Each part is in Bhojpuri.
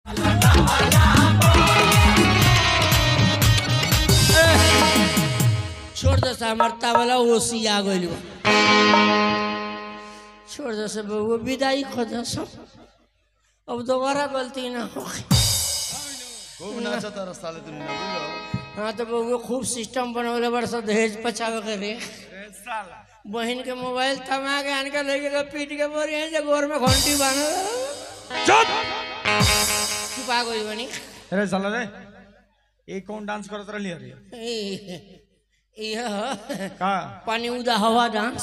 छोड़ दो सा मरता वाला ओसी आ गइल बा छोड़ दो से बबुआ विदाई खो दो सो अब दोबारा गलती ना हो खूब नाचा तारा साले तू ना बुझलो हाँ तो बबुआ खूब सिस्टम बनवले बड़ सब दहेज पचावे के रे बहन के मोबाइल थमा के आन के लेके के पीट के बोरी है जे गोर में घंटी बांध चुप छुपा गई बनी अरे साला रे ये कौन डांस करत रही अरे ए- यह ह, का पानी उदा हवा डांस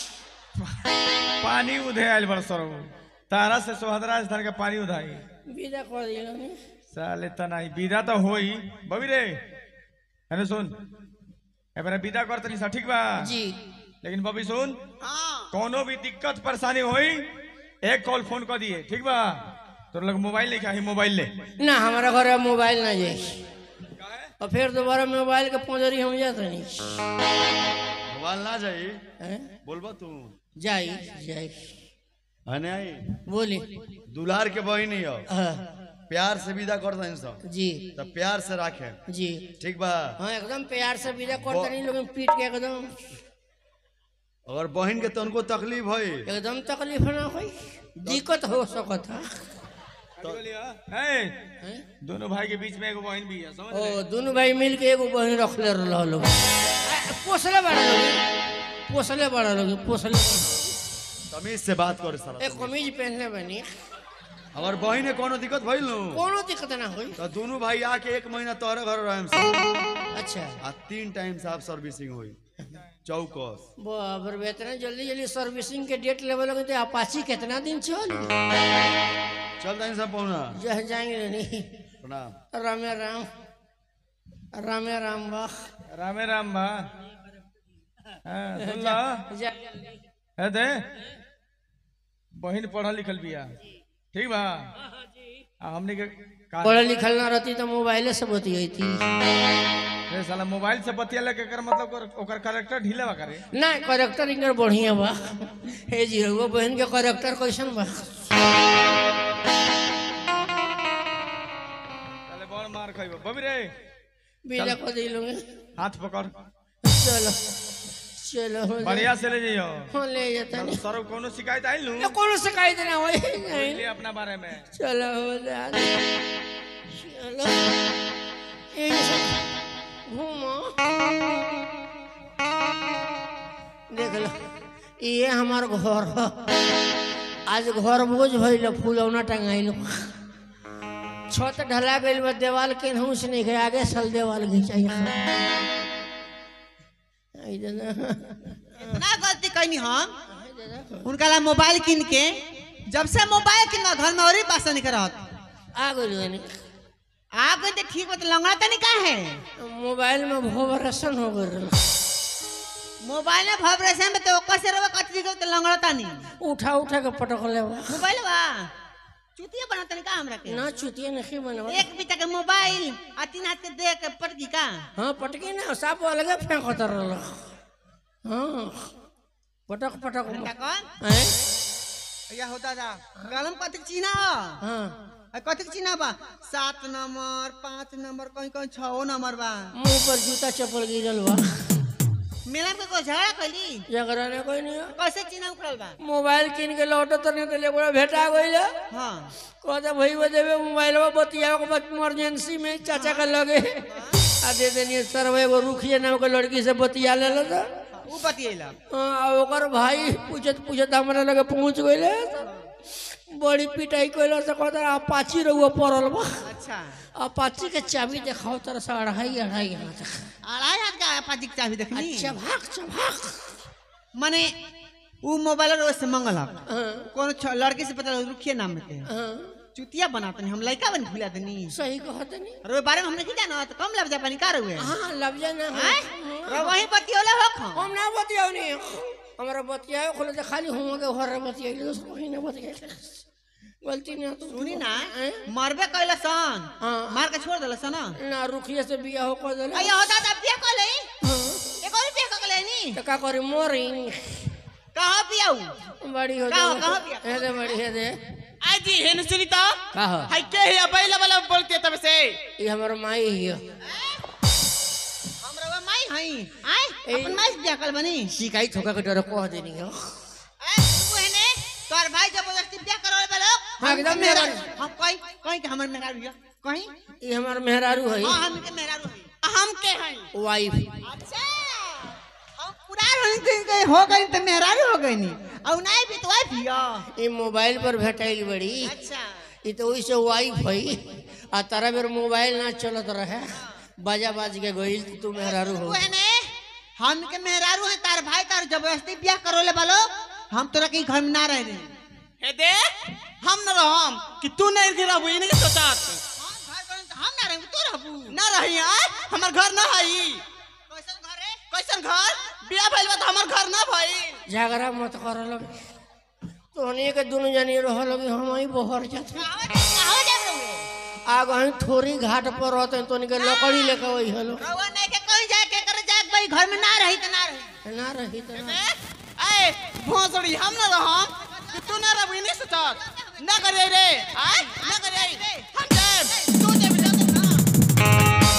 पानी उधे आयल बड़ सर तारा से सोहदराज धर के पानी उधाई विदा कर दिलो ने साले तनाई विदा तो होई बबी रे अरे सुन एबारे विदा कर तनी सा ठीक बा जी लेकिन बबी सुन कोनो भी दिक्कत परेशानी होई एक कॉल फोन कर दिए ठीक बा तोर लग मोबाइल लेके आई मोबाइल ले ना हमारा घर में मोबाइल ना जाए और फिर दोबारा मोबाइल के पंजरी हम जाते नहीं मोबाइल ना जाई हैं? बोलबा तू जाई जाई हने आई बोली दुल्हार के बहिन ही हो हाँ, प्यार से विदा कर दइन सब जी तब प्यार से राखे जी ठीक बा हाँ एकदम प्यार से विदा करते नहीं लोग पीट के एकदम अगर बहन के तनको तकलीफ होई एकदम तकलीफ ना होई दिक्कत हो सकत है ए, दोनों भाई के बीच में एगो बहन भी है समझ ले ओ दोनों भाई मिल के एगो बहन रखले रह लोग पोसले बड़ा लोग पोसले बड़ा लोग पोसले तमीज से बात कर साला एक कमीज पहनले बनी अगर बहन के कोनो दिक्कत भइल नु कोनो दिक्कत ना होई तो दोनों भाई आके एक महीना तोहरे घर रहेम सब अच्छा आ तीन टाइम से आप सर्विसिंग होई चौकस बाप रे इतना जल्दी जल्दी सर्विसिंग के डेट लेवल लगे तो अपाची कितना दिन चल चल दइन सब पहुना जह जाएंगे नहीं प्रणाम रामे राम रामे राम बा रामे राम बा हाँ, सुन ला जा है दे बहन पढ़ल लिखल बिया ठीक बा आ हमने के का पढ़ल लिखल ना रहती तो मोबाइले से बतियाई थी रे साला मोबाइल से बतिया के कर मतलब ओकर- ओकर कैरेक्टर ढीला बा करे ना करेक्टर इनकर बढ़िया बा हे जी वो बहन के करेक्टर कैसन बा चले बड़ मार खइबो बबी रे बिना को दिलो हाथ पकड़ चलो चलो हो जा। बढ़िया से ले जइयो हाँ ले जाता नहीं सर कोनो शिकायत आइल नु ये कोनो शिकायत ना होई ले अपना बारे में चलो हो जा चलो यही सब घूमो देख लो ये हमार घर ह आज घर बोझ भइल फूलौना टंगाइल छत ढला गइल बा देवाल के से नहीं गए आगे सल देवाल घिंचाई आई दादा इतना गलती कैनी हम उनका ला मोबाइल किन के जब से मोबाइल किन घर में और ही पास नहीं करत आ गइल बानी आ गई तो ठीक बता लंगड़ा तनी का है मोबाइल में भोबरसन हो गइल मोबाइल में वाइब्रेशन में तो ओकर से रवा कट दी तो लंगड़ा तनी उठा उठा के पटक ले मोबाइल बा चुतिया बना तनी का हमरा के ना चुतिया नहीं बनवा एक बीता के मोबाइल आ तीन हाथ के दे के पटकी का हाँ पटकी ना साप अलगे फेंक होता रहल हाँ पटक पटक का कौन हैं? या होता जा गलम कथी के चीना हो हाँ आ कथी के चीना बा सात नंबर पाँच नंबर कहीं कहीं छो नंबर बा मुंह पर जूता चप्पल गिरल बा मेला में कोई झगड़ा कैली झगड़ा ने कोई नहीं कैसे चीना उखड़ल बा मोबाइल किन के लौटो तो नहीं तो लेबड़ा भेटा गइल हाँ कहते भाई वो देवे मोबाइल में बतिया के बाद इमरजेंसी में चाचा के लगे आ दे देनी सर एगो रुखिए नाम के लड़की से बतिया ले लो तो ऊ बतियला हाँ, आ ओकर भाई पूछत पूछत हमरा लगे पहुंच गइले बड़ी पिटाई कइला से कहता अपाची रहुआ पड़ल बा अच्छा अपाची के चाबी देखाओ तरह से अढ़ाई अढ़ाई हाथ अढ़ाई हाथ का पाजी के चाबी देखनी अच्छा भाग चभाग माने ऊ मोबाइल रोज से मंगल हाँ, कोनो छ- लड़की से पता रुखिए नाम में के हाँ, चुतिया बनातनी हम लड़का बन भूला दनी सही कहत नहीं और ओइ बारे में हमने की जाना तो कम लग जा पानी का रहुए हाँ लफ्जा ना हैं रो वही बतियोले हो खा हम ना बतियाओ नहीं हमारा बतियाओ खोले तो खाली हम के घर बतियाई दोस्त कहीं ना बतियाई गलती ना तो सुनी ना हैं? मरबे कैला सन हाँ। मार के छोड़ देला सन ना रुखिए से बिया हो कर देले अयो होता था बिया कर ले हाँ, एक और बिया कर ले नी तो का करे मोरी कहां बियाऊ बड़ी हो कहाँ- जाए कहाँ बिया? हे दे बड़ी हे दे आई जी हेन सुनी तो का हो हाय के है अबैला वाला बोलते तब से ये हमर माई हियो हमरा माई हई आय ए- अपन माई से बियाह कल बनी शिकायत होगा के डर कह देनी हो ए तू हेने तोर भाई जबरदस्ती बियाह करवाए वाला हाँ, एकदम मेरा मेहरारू। हम कहीं कहीं के हमर मेहरारू हिया कहीं ये हमर मेहरारू है हां हम के मेहरारू हई हम के हैं वाइफ अच्छा हम पुरान होई गई गई हो गई तो मेहरारू हो गई नी और नहीं भी तो वाइफ हिया ये मोबाइल पर भेटाइल बड़ी अच्छा ये तो वैसे वाइफ है आ तारा बेर मोबाइल ना चलत रहे बाजा बाज के गइल तो तू मेहरारू तू हो हेने हम के मेहरारू है तार भाई तार जबरदस्ती बियाह करवाले वालो हम तोरा के घर में ना रह रहे हे दे हम न रहम कि तू नहीं गिराबू इने के सोचात हम घर बन हम ना रहेंगे तू रहबू ना रही आय हमर घर ना हई कैसन घर है कैसन घर बिया भइल बा त हमर घर ना भई झगड़ा मत कर लगे तोहनी के दोनों जनी रह लगे हम ही बहर जाते कहां जा रहे आग हम थोड़ी घाट पर रहते तो के लकड़ी लेके वही हलो रवा नहीं के कहीं जाके कर जाके भाई घर में ना रही तो ना रही ना रही तो ना। ए भोसड़ी हम न रहम कि तू ना रहबू इने सोचात ना करे रे आय ना करे हम जाए तू जे भी जा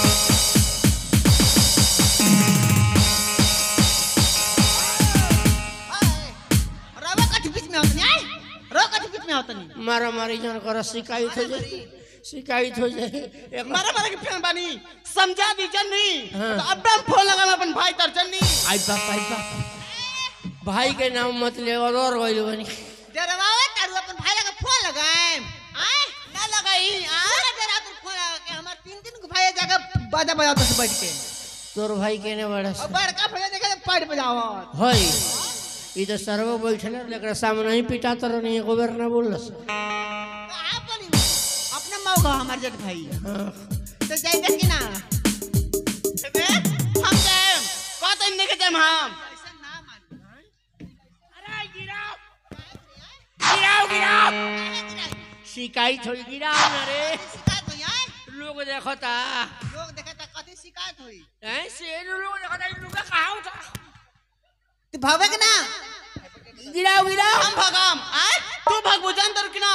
रवा कठ बीच में होतनी आए रवा कठ बीच में होतनी मारा मारी जन कर शिकायत हो जाए शिकायत हो जाए एक मारा मारा के फैन बानी समझा दी जन्नी हाँ। तो अब हम फोन लगा अपन भाई तर जन्नी आई बाप आई बाप भाई के नाम मत ले और और गइल बनी डरवावे तारू अपन भाई लगा फोन लगाए आए ना लगाई आ पूरा डरा तू फोन लगा के हमार तीन तीन को भाई जगह बाजा बजाते से बैठ के तोर भाई केने बड़ा और बड़का भैया जगह पाट बजावत हई ई तो सर्व बैठल लेकर सामने ही पिटा तर नहीं एको बेर ना बोलस कहां बोली अपना मौका हमार जट भाई हाँ। तो जाएगा कि ना दे हम जाए कत इन देखे जाए हम ऐसा ना मान अरे गिराओ गिराओ गिराओ शिकायत हो गिरा ना रे शिकायत हुई आए लोग देखता लोग देखे तो कथी शिकायत हुई ऐसे लोग देखता इ लोग कहां होता तू भावे के ना गिराओ गिराओ हम भगम आय तू भगबू जान तर कि ना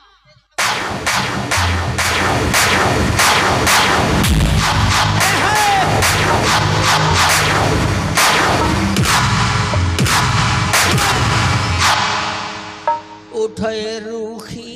उठे रूखी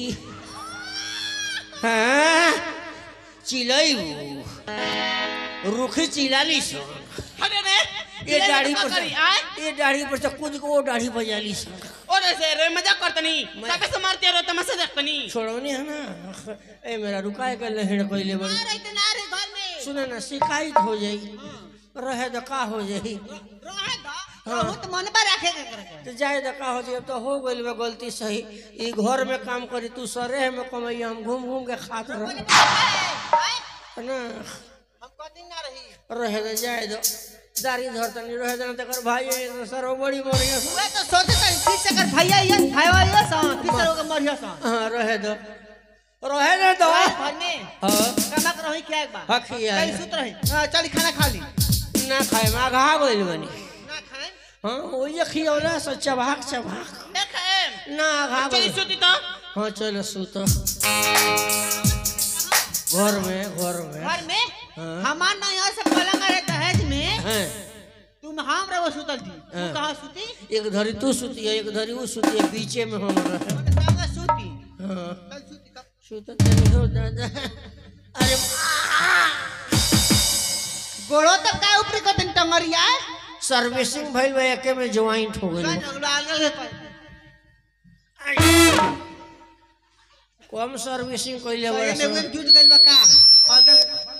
हाँ चिलैबू रूखी चिलाली सो अरे रे ये दाढ़ी पर करी से आय ये दाढ़ी पर से कूद को वो दाढ़ी बजाली सो और ऐसे रे मजाक करतनी ताके से मारते रो तमाशा देखतनी छोड़ोनी है ना ए मेरा रुकाए के लहड़ कोइले बड़ी ना रही तो ना रही घर में सुने ना शिकायत हो जाई रहे तो का हो जाई रहे दा रहू तो मन पर रखे के करे तो जाए तो का हो जाए अब तो हो गइल बा गलती सही ई घर में काम करी तू सरे में कमाई हम घूम घूम के खात रह ना हम कदी ना रही रहे तो जाए दो दारी धर तनी रहे देना तकर भाई है तो सर बड़ी बढ़िया सा। वे तो सोचे तो किस से कर भैया ये भाईवा ये सा किस से होगा मरिया सा हाँ रहे दो रहे ना दो घर में हाँ कनक रही क्या एक बार हाँ, खिया है। कहीं सुत रही हां चली खाना खा ली ना खाए में आघा गइल बनी ना खाए हाँ वो ये खियौला से चबाक चबाक देखे ना आघा चली गइल सुती तो हाँ चलो सूतो घर में घर में घर में हाँ। हमार ना यहाँ से पलंग है दहेज में हैं तुम हम रहो सुतल थी तू हाँ। कहाँ सूती एक धरी तू सुती है एक धरी वो सुती है बीचे में हम रहे तो संगे सूती हाँ कल सूती कब सुत नहीं हो दादा अरे गोड़ो तक का ऊपर को तन टंगरिया सर्विसिंग भइल बा एके में ज्वाइंट हो गइल कम सर्विसिंग कइले बा में वो जूझ गइल बा का अगर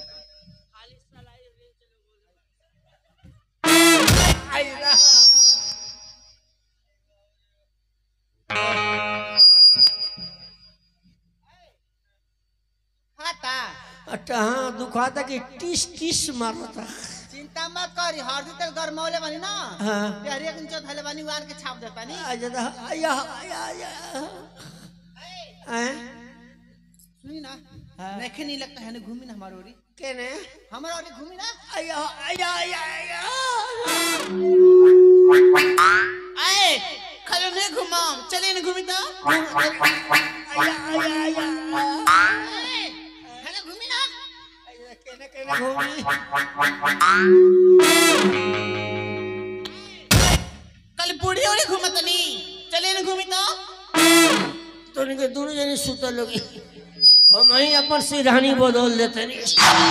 खाता अट्टा हाँ दुखाता कि टिस टिस मारता चिंता मत करी हरदी तेल गरमौले बनी ना हाँ तेरे एक इंच धले बनी वान के छाप देता नी आजा आया आया आया हैं सुनी ना देखे नहीं लगता है ना घूमी ना हमारे ओरी केने हमारे ओरी घूमी ना आया आया आया आया आए खलो नहीं घुमाम चले न घूमी तो हेलो घूमी ना केने केने घूमी कल बूढ़ी ओढ़ी घूमत नी चले न घूमी तो तो इनके दोनों जने सुतल लोग हम ही अपन सिरहानी बदल देते नहीं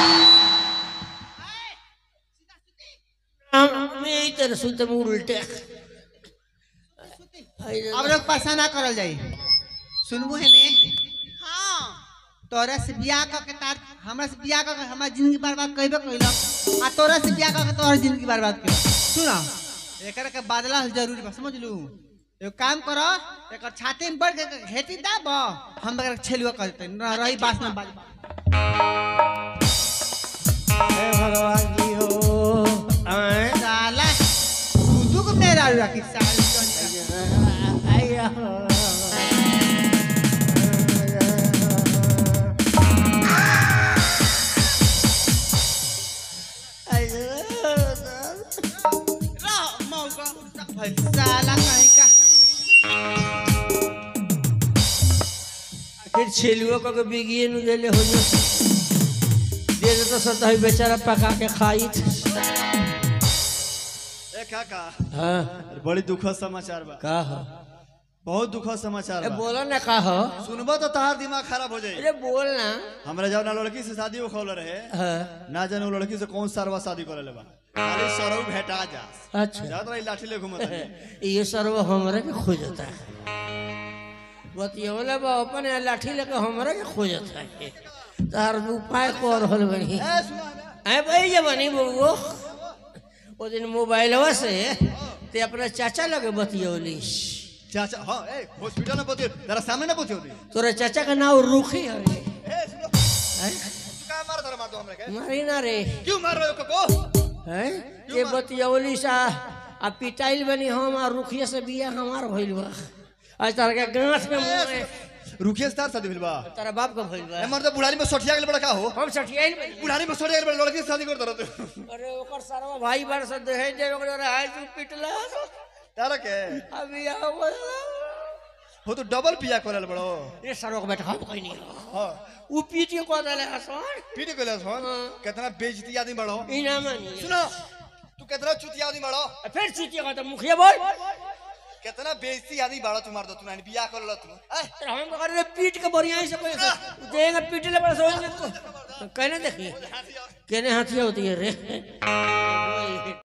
हम मैं यही तरह सुते मुंह उल्टे आई रे अब लोग परेशान ना करल जाई सुनबू है ने हाँ तोरा से बियाह क के तार हमरा से बियाह क के हमार जिंदगी बर्बाद कइबे कइलो आ तोरा से बियाह क के तोहर जिंदगी बर्बाद कइलो सुनो एकर के बदला जरूरी बा समझ लू एगो काम करो एकर छाती में बढ़ के घेटी दाब हम एकर छेलुआ कर देते न रही बास में बाज हे भगवान जी हो आए साला तू को मेरा रखी साल आया रहो मौका साला कहीं का फिर छेलुओ को बिगिए नु देले हो जो दे दे तो सतही बेचारा पका के खाई ए काका हाँ बड़ी दुखद समाचार बा का हो बहुत दुखद समाचार ए बा बोला ना का हो सुनबा तो तहार दिमाग खराब हो जाई अरे बोल ना हमरा जब ना लड़की से शादी हो खौल रहे हाँ ना जाने वो लड़की से कौन सारवा शादी करे ले बा खाली सरऊ भेटा जा अच्छा जात रही लाठी ले घूमत रही। ये सर्व हमरे के खोजता है बतियवले बा अपन यहाँ लाठी लेके हमरे के खोजता है तार उपाय कर रहल बनी ए सुना ना ऐ भाई जे बनी बउओ ओ दिन मोबाइलवा से ते अपना चाचा लगे बतियौली चाचा हाँ ए हॉस्पिटल में बतियो जरा सामने ना बतियो दी तोरा चाचा का नाम रूखी है रे ए सुनो हैं? तू का मार धर मार दो हमरे के मारी ना रे क्यों मार रहे हो को हैं ये बतियौली सा आ पिटाइल बनी हम आ रुखिया से बिया हमार भइल बा आज तार के गांठ में मुंह में रुकिए स्टार शादी भेल बा तारा बाप का भइल बा ए मर्द बुढ़ारी में सठिया गेल बड़ा का हो हम सठियाइल बनी बुढ़ारी में सठिया गेल बड़ा लड़की से शादी कर दरत अरे ओकर सरवा भाई बार से देहे जे ओकर हाय तू पिटला तारा के अभी आओ बोला हो तो डबल पिया करल बड़ो ये सरो को बैठा हम कोई नहीं हां उ पीट के को देले हसन पीट गेल सोन कितना बेइज्जती आदमी बड़ो इना मानी सुनो तू कितना चुतिया आदमी बड़ो फिर चुतिया का तो मुखिया बोल कितना बेइज्जती आदमी बड़ो तू मार दो तू नहीं बियाह कर लो तू ए तेरा हम तो करे पीट के बढ़िया से कोई देंगे पीट ले बड़ा सोच कहने देखिए कहने हाथिया होती है रे